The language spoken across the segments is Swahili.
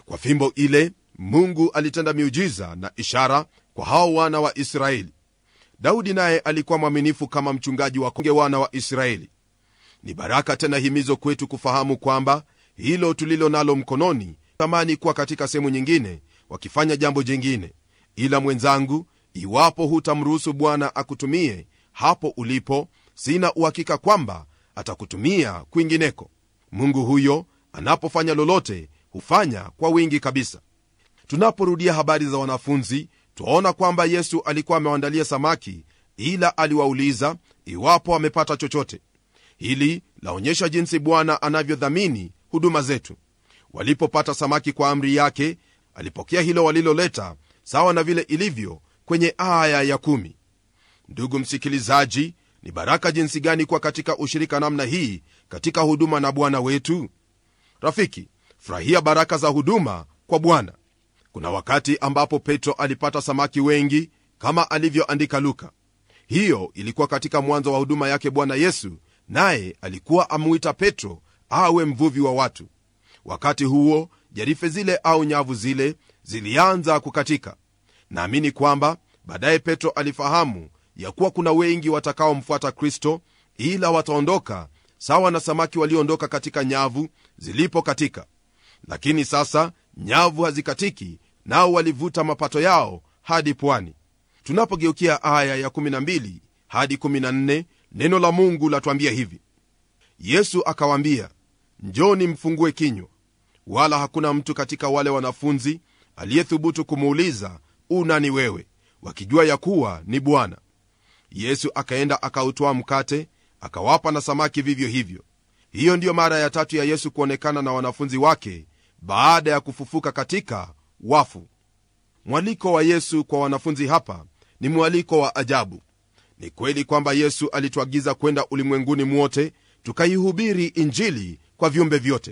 kwa fimbo ile mungu alitenda miujiza na ishara kwa hao wana wa israeli daudi naye alikuwa mwaminifu kama mchungaji wa konge wana wa israeli ni baraka tena himizo kwetu kufahamu kwamba hilo tulilo nalo mkononi tamani kuwa katika sehemu nyingine wakifanya jambo jingine ila mwenzangu iwapo hutamruhusu bwana akutumie hapo ulipo sina uhakika kwamba atakutumia kwingineko mungu huyo anapofanya lolote hufanya kwa wingi kabisa tunaporudia habari za wanafunzi twaona kwamba yesu alikuwa amewaandalia samaki ila aliwauliza iwapo amepata chochote hili laonyesha jinsi bwana anavyodhamini huduma zetu walipopata samaki kwa amri yake alipokea hilo waliloleta sawa na vile ilivyo kwenye aya ya kumi. ndugu msikilizaji ni baraka jinsi gani kuwa katika ushirika namna hii katika huduma na bwana wetu rafiki furahia baraka za huduma kwa bwana kuna wakati ambapo petro alipata samaki wengi kama alivyoandika luka hiyo ilikuwa katika mwanzo wa huduma yake bwana yesu naye alikuwa amuita petro awe mvuvi wa watu wakati huo jarife zile au nyavu zile zilianza kukatika naamini kwamba baadaye petro alifahamu ya kuwa kuna wengi watakaomfuata kristo ila wataondoka sawa na samaki walioondoka katika nyavu zilipokatika lakini sasa nyavu hazikatiki nao walivuta mapato yao hadi pwani tunapogeukia aya ya 12 hadi 14 neno la mungu latwambia hivi yesu akawaambia njoni mfungue kinywa wala hakuna mtu katika wale wanafunzi aliyethubutu kumuuliza unani wewe wakijua ya kuwa ni bwana yesu akaenda akautoa mkate akawapa na samaki vivyo hivyo hiyo ndiyo mara ya tatu ya yesu kuonekana na wanafunzi wake baada ya kufufuka katika wafu mwaliko wa yesu kwa wanafunzi hapa ni mwaliko wa ajabu ni kweli kwamba yesu alituagiza kwenda ulimwenguni mwote tukaihubiri injili kwa viumbe vyote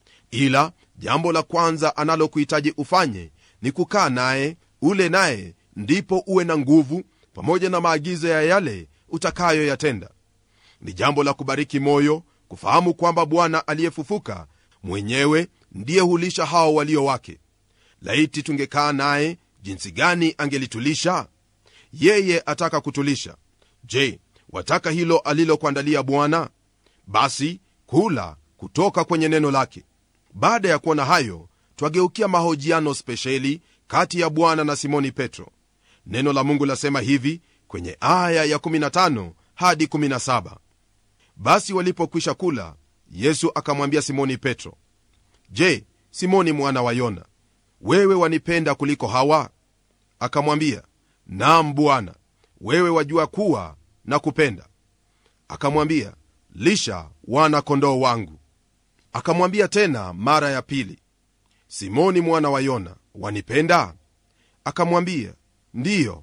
ila jambo la kwanza analokuhitaji ufanye ni kukaa naye ule naye ndipo uwe na nguvu pamoja na maagizo ya yale utakayoyatenda ni jambo la kubariki moyo kufahamu kwamba bwana aliyefufuka mwenyewe ndiye hulisha hao walio wake laiti tungekaa naye jinsi gani angelitulisha yeye ataka kutulisha je wataka hilo alilokuandalia bwana basi kula kutoka kwenye neno lake baada ya kuona hayo twageukia mahojiano spesheli kati ya bwana na simoni petro neno la mungu lasema hivi kwenye aya ya 15 hadi 17 basi walipokwisha kula yesu akamwambia simoni petro je simoni mwana wa yona wewe wanipenda kuliko hawa akamwambia nam bwana wewe wajua kuwa na kupenda akamwambia lisha wana kondoo wangu akamwambia tena mara ya pili simoni mwana wa yona wanipenda akamwambia ndiyo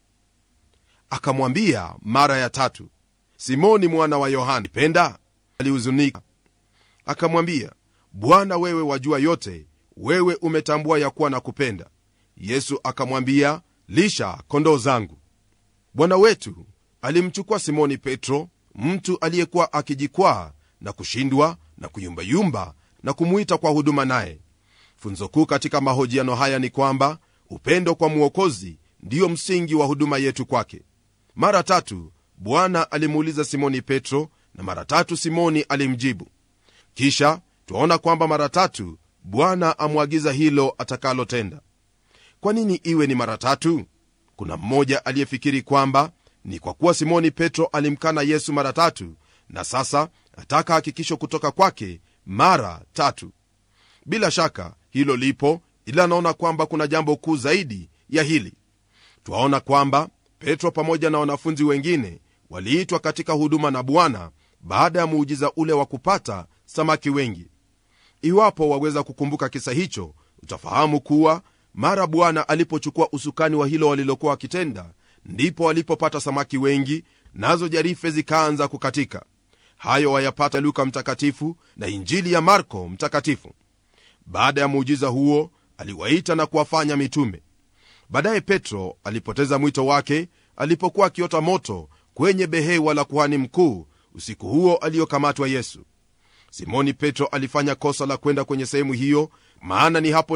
akamwambia mara ya tatu simoni mwana wa yohana penda alihuzunika akamwambia bwana wewe wajua yote wewe umetambua ya kuwa na kupenda yesu akamwambia lisha kondoo zangu bwana wetu alimchukua simoni petro mtu aliyekuwa akijikwaa na kushindwa na kuyumbayumba na kumuita kwa huduma naye funzo kuu katika mahojiano haya ni kwamba upendo kwa mwokozi ndiyo msingi wa huduma yetu kwake mara tatu bwana alimuuliza simoni petro na mara tatu simoni alimjibu kisha twaona kwamba mara tatu bwana amwagiza hilo atakalotenda kwa nini iwe ni mara tatu kuna mmoja aliyefikiri kwamba ni kwa kuwa simoni petro alimkana yesu mara tatu na sasa ataka hakikisho kutoka kwake mara tatu bila shaka hilo lipo ila anaona kwamba kuna jambo kuu zaidi ya hili twaona kwamba petro pamoja na wanafunzi wengine waliitwa katika huduma na bwana baada ya muujiza ule wa kupata samaki wengi iwapo waweza kukumbuka kisa hicho utafahamu kuwa mara bwana alipochukua usukani wa hilo walilokuwa wakitenda ndipo walipopata samaki wengi nazo jarife zikaanza kukatika hayo wayapata luka mtakatifu na injili ya marko mtakatifu baada ya muujiza huo aliwaita na kuwafanya mitume baadaye petro alipoteza mwito wake alipokuwa akiota moto kwenye behewa la kuhani mkuu usiku huo aliyokamatwa yesu simoni petro alifanya kosa la kwenda kwenye sehemu hiyo maana ni hapo